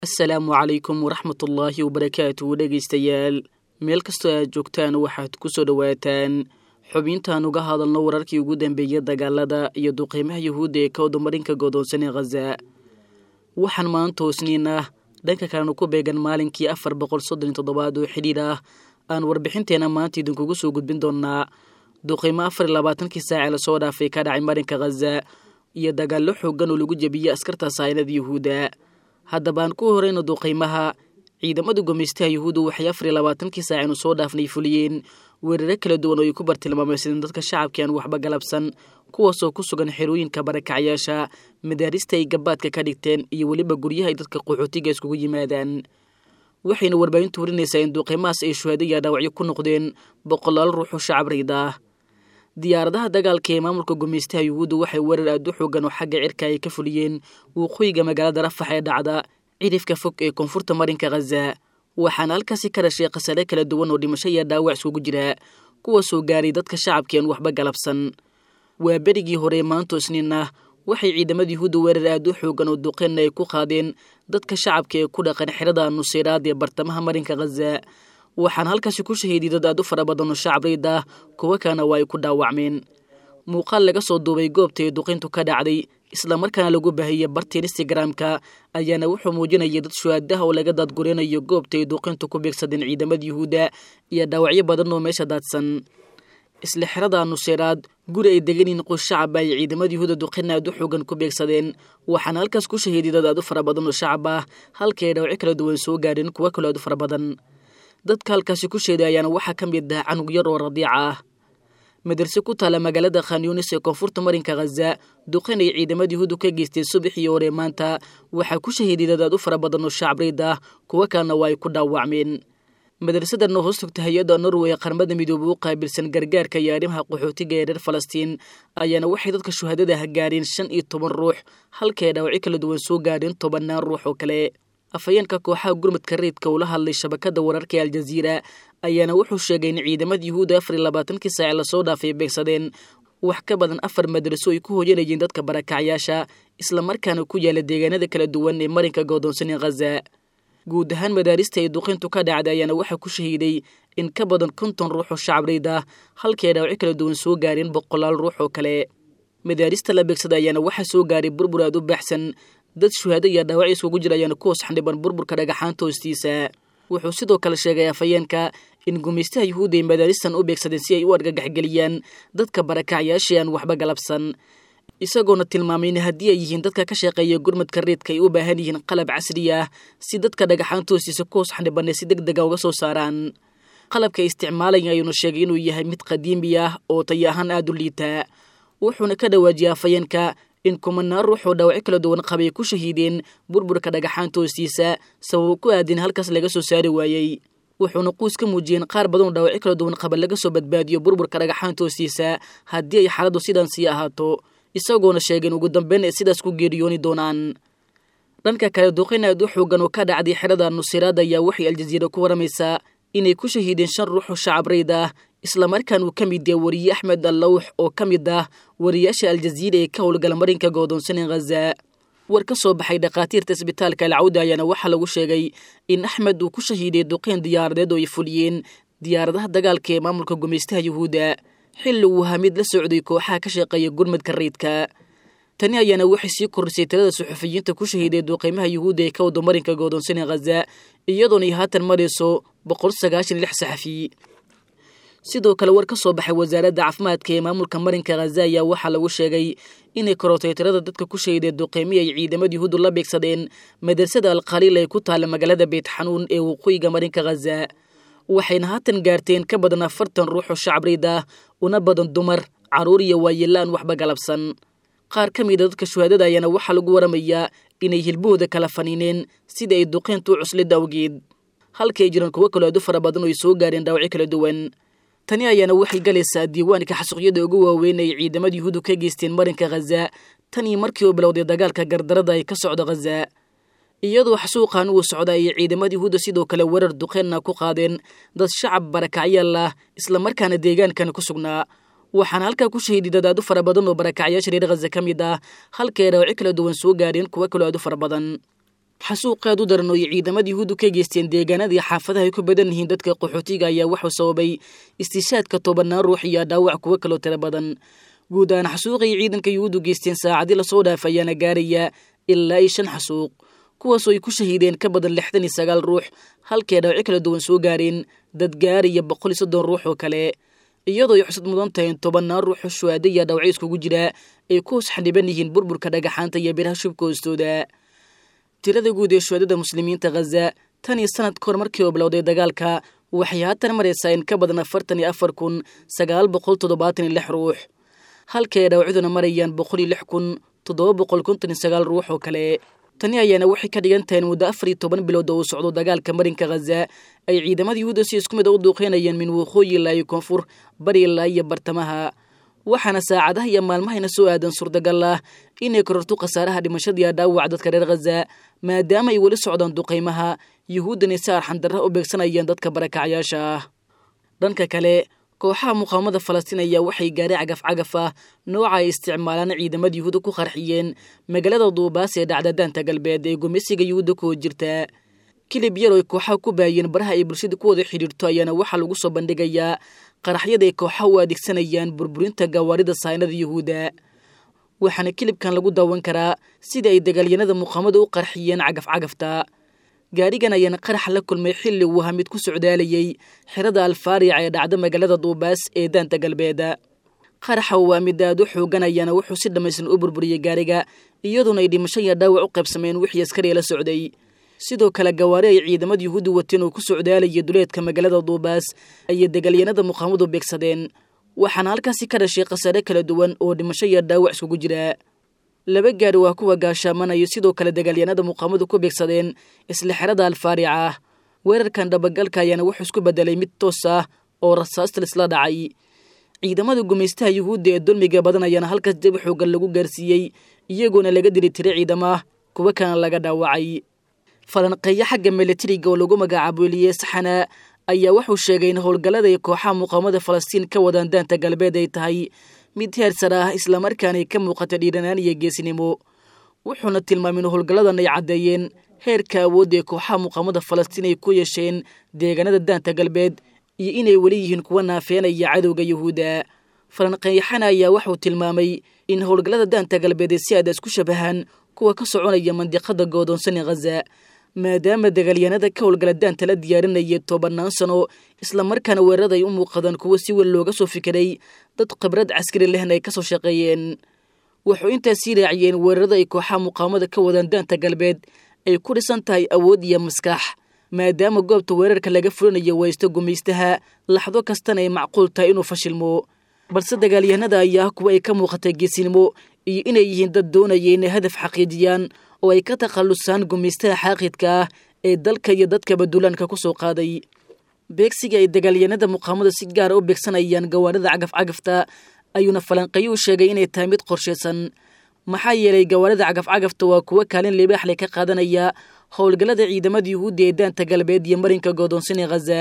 asalaamu calaykum waraxmatullaahi wabarakaatu dhegaystayaal meel kastoo aad joogtaan waxaad ku soo dhowaataan xubintaan uga hadalno wararkii ugu dambeeyay dagaalada iyo duqeymaha yuhuudda ee ka wadamarinka godoonsan ee khaza waxaan maanta hoosniin ah dhanka kalenu ku beegan maalinkii afar boqol soddon iyo toddobaad oo xidhiidh ah aan warbixinteena maanta idinkugu soo gudbin doonaa duqeymo afar iyo labaatankii saace lasoo dhaafay ka dhacay marinka khaza iyo dagaallo xoogan oo lagu jebiyey askarta saynada yuhuudda haddaba aan ku horeyno duqeymaha ciidamada gumeystaha yuhuudda waxay afar iyo labaatankii saacinu soo dhaafnay fuliyeen weeraro kala duwan oo ay ku bartilmaameysadeen dadka shacabkii aan waxba galabsan kuwaasoo ku sugan xerooyinka barakacyaasha madaarista ay gabaadka ka dhigteen iyo weliba guryaha ay dadka qaxootiga iskugu yimaadaan waxayna warbaahintu warinaysaa in duqeymahaas ay shuhaadaya dhaawacyo ku noqdeen boqolaal ruux oo shacab riid ah diyaaradaha dagaalka ee maamulka gumeystaha yuhuudda waxay weerar aad u xoogan oo xagga cirka ay ka fuliyeen waqooyiga magaalada rafax ee dhacda cidhifka fog ee koonfurta marinka khaza waxaana halkaasi ka dhashay khasare kala duwan oo dhimasho iyo dhaawac iskugu jira kuwaasoo gaaray dadka shacabkii aan waxba galabsan waa berigii hore maanto isniin ah waxay ciidamada yuhuudda weerar aad u xoogan oo duqeenna ay ku qaadeen dadka shacabka ee ku dhaqan xerada nuseyraad ee bartamaha marinka khaza waxaana halkaasi ku shahiiday dad aad u fara badan oo shacab riid ah kuwo kalena waa ay ku dhaawacmeen muuqaal laga soo duubay goobta ee duqintu ka dhacday islamarkaana lagu baahiyey bartiin instagramka ayaana wuxuu muujinayay dad shuhaadaha oo laga daadgurinayo goobta ay duqintu ku beegsadeen ciidamada yuhuudda iyo dhaawacyo badan oo meesha daadsan isla xerada nuseyraad guri ay degan yihiin qoys shacab ay ciidamada yuhuudda duqina aad u xoogan ku beegsadeen waxaana halkaas ku shahiiday dad aad u fara badan oo shacab ah halkii ay dhaawacyo kala duwan soo gaadheen kuwo kaloo aad u fara badan dadka halkaasi ku sheeday ayaana waxaa ka mid ah canug yar oo radiica ah madarse ku taala magaalada khanyunis ee koonfurta marinka khaza duqin ay ciidamada yuhuuddu ka geysteen subaxii hore maanta waxaa ku shahiiday dad aad u fara badan oo shacab riid ah kuwo kalena waa ay ku dhaawacmeen madrasadan oo hoos togta hay-adda norway ee qaramada midoobe u qaabilsan gargaarka iyo arrimaha qaxootiga ee reer falastiin ayaana waxay dadka shuhadada ah gaareen shan iyo toban ruux halkii ay dhaawacyo kala duwan soo gaadheen tobannaan ruux oo kale afhayeenka kooxaha gurmadka reedka ula hadlay shabakada wararka ee aljaziira ayaana wuxuu sheegay in ciidamada yuhuudda afar iyo labaatankii saace lasoo dhaafay beegsadeen wax ka badan afar madraso ay ku hoyanayeen dadka barakacyaasha islamarkaana ku yaala deegaanada kala duwan ee marinka goodoonsan ee khaza guud ahaan madaarista ay duqintu ka dhacday ayaana waxaa ku shahiiday in ka badan konton ruux oo shacab riid ah halkii ay dhaawacyo kala duwan soo gaareen boqolaal ruux oo kale madaarista la beegsada ayaana waxaa soo gaaray burbur aad u baaxsan dad shuhaado iyo dhaawacyo iskugu jira ayaana ku hoos xandhiban burburka dhagaxaanta hoostiisa wuxuu sidoo kale sheegay afhayeenka in gumeystaha yuhuudda ay madaaristan u beegsadeen si ay u argagaxgeliyaan dadka barakacyaashii aan waxba galabsan isagoona tilmaamay in haddii ay yihiin dadka ka shaqeeya gurmadka reedka ay u baahan yihiin qalab casri ah si dadka dhagaxaanta hoostiisa ku hoos xandhibanay si deg dega uga soo saaraan qalabka ay isticmaalaya ayuuna sheegay inuu yahay mid qadiimi ah oo tayo ahaan aada u liitaa wuxuuna ka dhawaajiyay afhayeenka in kumanaan ruux oo dhaawacyo kala duwan qabay ku shahiideen burburka dhagaxaanta hoostiisa sababo ku aadin halkaas laga soo saari waayey wuxuuna quus ka muujiyeen qaar badan oo dhaawacyo kala duwan qaba laga soo badbaadiyo burburka dhagaxaanta hoostiisa haddii ay xaaladdu sidan sii ahaato isagoona sheegeen ugu dambeyn ay sidaas ku geeriyooni doonaan dhanka kale duqin aad u xoogan oo ka dhacday xerada nusiraad ayaa waxay aljaziira ku waramaysaa inay ku shahiideen shan ruux oo shacab rayd ah islamarkaan uu ka mid yahay wariye axmed allawx oo ka mid ah wariyaasha aljaziira ee ka howlgala marinka goodoonsan ee khaza war ka soo baxay dhakhaatiirta isbitaalka alcawda ayaana waxaa lagu sheegay in axmed uu ku shahiiday duqeyn diyaaradeed oo ay fuliyeen diyaaradaha dagaalka ee maamulka gumeystaha yuhuudda xilli uu ahaa mid la socday kooxaha ka shaqeeya gurmadka rayidka tani ayaana waxay sii kordhisay tirada suxufiyiinta ku shahiiday duqeymaha yuhuudda ee ka wado marinka goodoonsan ee khaza iyadoona ay haatan marayso boqol sagaashan iyo lix saxafi sidoo kale war ka soo baxay wasaaradda caafimaadka ee maamulka marinka khaza ayaa waxaa lagu sheegay inay korotay tirada dadka ku shahiday duqeymihi ay ciidamada yuhuuddu la beegsadeen madrasada alkhaliil ee ku taala magaalada beyt xanuun ee waqooyiga marinka khaza waxayna haatan gaarteen ka badan afartan ruux oo shacab riid ah una badan dumar carruur iyo waayelaan waxba galabsan qaar ka mida dadka shuhaadada ayaana waxaa lagu waramayaa inay hilbahooda kala faniineen sida ay duqeyntu u cuslid awgeed halka ay jiraan kuwo kaloo aad u fara badan oo ay soo gaareen dhaawacyo kala duwan tani ayaana waxay galaysaa diiwaanka xasuuqyada ugu waaweyn ay ciidamada yuhuuddu ka geysteen marinka khaza tan iyo markii uu bilowday dagaalka gardarada ay ka socdo khaza iyadoo xasuuqan uu socda ayay ciidamada yuhuudda sidoo kale weerar duqeenna ku qaadeen dad shacab barakacyaal ah islamarkaana deegaankan ku sugnaa waxaana halkaa ku shahiiday dad aad u fara badan oo barakacyaasha reer khaza ka mid ah halka ay dhaawacyo kala duwan soo gaadheen kuwo kaloo aad u fara badan xasuuq aad u daran oo ay ciidamada yuhuuddu ka geysteen deegaanadii xaafadaha ay ku badan yihiin dadka qaxootiga ayaa wuxuu sababay istishaadka tobanaan ruux iyo dhaawac kuwo kaloo tiro badan guud ahaan xasuuqay ciidanka yuhuuddu geysteen saacadii lasoo dhaaf ayaana gaaraya ilaa iyo shan xasuuq kuwaasoo ay ku shahiideen ka badan lixdan iyo sagaal ruux halkay dhaawaco kala duwan soo gaareen dad gaaraya boqol iyo soddon ruux oo kale iyadoo ay xusad mudan tahay tobannaan ruuxoo shuhaada iyo dhawacyo iskugu jira ay ku hoos xaniban yihiin burburka dhagaxaanta iyo biraha shubka hoostooda tirada guud ee shuhaadada muslimiinta khaza tan iyo sanad kahor markii oo bilowday dagaalka waxay haatan maraysaa in ka badan afartan iyo afar kun sagaal boqol toddobaatan iyo lix ruux halkay dhawacyaduna marayaan boqol iyo lix kun toddoba boqol konton iyo sagaal ruux oo kale tani ayaana waxay ka dhigan tahay in muddo afar iyo toban bilood oo uu socdo dagaalka marinka khaza ay ciidamada yuhuudda si isku mid a u duuqeynayeen min waqooyi ilaa iyo koonfur bari ilaa iyo bartamaha waxaana saacadaha iyo maalmahayna soo aadan suurtagal ah inay kororto khasaaraha dhimashadiiya dhaawac dadka reer khaza maadaama ay weli socdaan duqaymaha yuhuuddana si arxandarra u beegsanayaan dadka barakacyaasha ah dhanka kale kooxaha muqaawamada falastiin ayaa waxay gaari cagaf cagaf ah nooca ay isticmaalaan ciidamada yuhuudda ku qarxiyeen magaalada duubaas ee dhacda daanta galbeed ee gumeysiga yuhuudda ku jirta kilib yar oo ay kooxaha ku baayeen baraha ay bulshada ku wada xidhiirto ayaana waxaa lagu soo bandhigayaa qaraxyada ay kooxaha u adeegsanayaan burburinta gawaarida saynada yuhuudda waxaana kilibkan lagu daawan karaa sida ay dagaalyanada muqaamada u qarxiyeen cagaf cagafta gaarigan ayaana qarax la kulmay xilli uu ahaa mid ku socdaalayay xerada alfaaric ee dhacda magaalada duubaas ee daanta galbeed qaraxa waa mid aad u xoogan ayaana wuxuu si dhammaystiran u burburiyey gaariga iyadoona ay dhimasho iyo dhaawac u qaybsameen wixii askariya la socday sidoo kale gawaari ay ciidamada yuhuudda wateen oo ku socdaalayay duleedka magaalada duubaas ayay dagaalyanada muqaamadu beegsadeen waxaana halkaasi ka dhashay khasaare kala duwan oo dhimasho iyo dhaawac iskugu jira laba gaari waa kuwa gaashaamanayo sidoo kale dagaalyanada muqaamadu ku beegsadeen isla xerada alfaarica ah weerarkan dhabagalka ayaana wuxuu isku bedelay mid toos ah oo rasaasta lisla dhacay ciidamada gumaystaha yuhuudda ee dulmiga badan ayaana halkaas jabi xoogan lagu gaarsiiyey iyagoona laga dili tiray ciidamaah kuwa kana laga dhaawacay falanqeeyo xagga milatariga oo lagu magacaabo eliye saxana ayaa wuxuu sheegay in howlgallada ay kooxaha muqaamada falastiin ka wadaan daanta galbeed ay tahay mid heersar ah islamarkaanay ka muuqata dhiiranaan iyo geesinimo wuxuuna tilmaamay in howlgalladan ay caddeeyeen heerka awoodda ee kooxaha muqaamada falastiin ay ku yeesheen deegaanada daanta galbeed iyo inay weli yihiin kuwa naafeenaya cadowga yuhuudda falanqeeyaxana ayaa wuxuu tilmaamay in howlgallada daanta galbeed ay si aada isku shabahaan kuwa ka soconaya mandiqada goodoonsan ee khaza maadaama dagaalyanada ka howlgala daanta la diyaarinaya tobannaan sano islamarkaana weerarada ay u muuqadaan kuwo si weyn looga soo fikiray dad khibrad caskari lehna ay ka soo shaqeeyeen wuxuu intaas sii raaciyeen weerarada ay kooxaha muqaamada ka wadaan daanta galbeed ay ku dhisan tahay awood iyo maskax maadaama goobta weerarka laga fulinayo waysto gumaystaha laxdo kastana ay macquul tahay inuu fashilmo balse dagaalyahanada ayaa kuwa ay ka muuqatay geesinimo iyo inay yihiin dad doonaya inay hadaf xaqiijiyaan oo ay ka takhallusaan gumaystaha xaaqidka ah ee dalka iyo dadkaba duulaanka ku soo qaaday beegsiga ay dagaalyanada muqaamada si gaara u beegsanayaan gawaarida cagaf cagafta ayuuna falanqeyo u sheegay inay tahay mid qorshaysan maxaa yeelay gawaarida cagaf cagafta waa kuwo kaalin libaaxle ka qaadanaya howlgallada ciidamada yuhuudda ee daanta galbeed iyo marinka goodoonsan ee khaza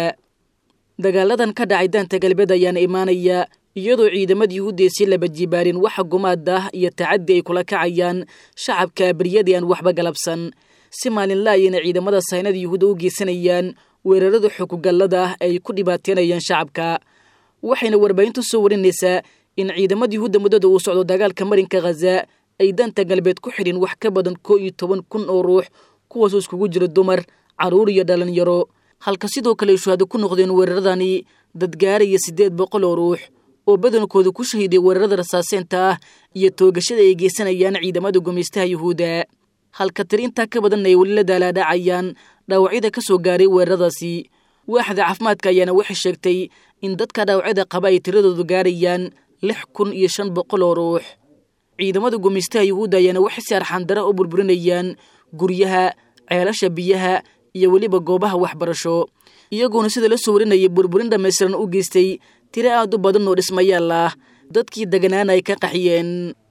dagaaladan ka dhacay daanta galbeed ayaana imaanaya iyadoo ciidamada yuhuudda ay sii laba jibaareen waxa gumaada ah iyo tacaddi ay kula kacayaan shacabka abriyadii aan waxba galabsan si maalinla ayayna ciidamada saynada yuhuudda u geysanayaan weerarada xukugallada ah ay ku dhibaataynayaan shacabka waxayna warbaahintu soo warinaysaa in ciidamada yuhuudda muddada uu socdo dagaalka marinka khaza ay daanta galbeed ku xidhin wax ka badan koo iyo toban kun oo ruux kuwaasoo iskugu jira dumar carruur iyo dhalinyaro halka sidoo kale ay shuhaado ku noqdeen weeraradani dad gaaraya siddeed boqol oo ruux oo badankooda ku shahiiday weerarada rasaaseenta ah iyo toogashada ay geysanayaan ciidamada gumaystaha yuhuudda halka tiri intaa ka badanna ay weli la daalaadhacayaan dhaawacyada ka soo gaaray weeraradaasi waaxda caafimaadka ayaana waxay sheegtay in dadka dhaawacyada qaba ay tiradoodu gaarayaan lix kun iyo shan boqol oo ruux ciidamada gumaystaha yuhuudda ayaana waxay si arxandara u burburinayaan guryaha ceelasha biyaha iyo weliba goobaha waxbarasho iyagoona sida la soo warinayay burburin dhammaystiran u geystay tiro aad u badan oo dhismayaal ah dadkii deganaana ay ka qaxiyeen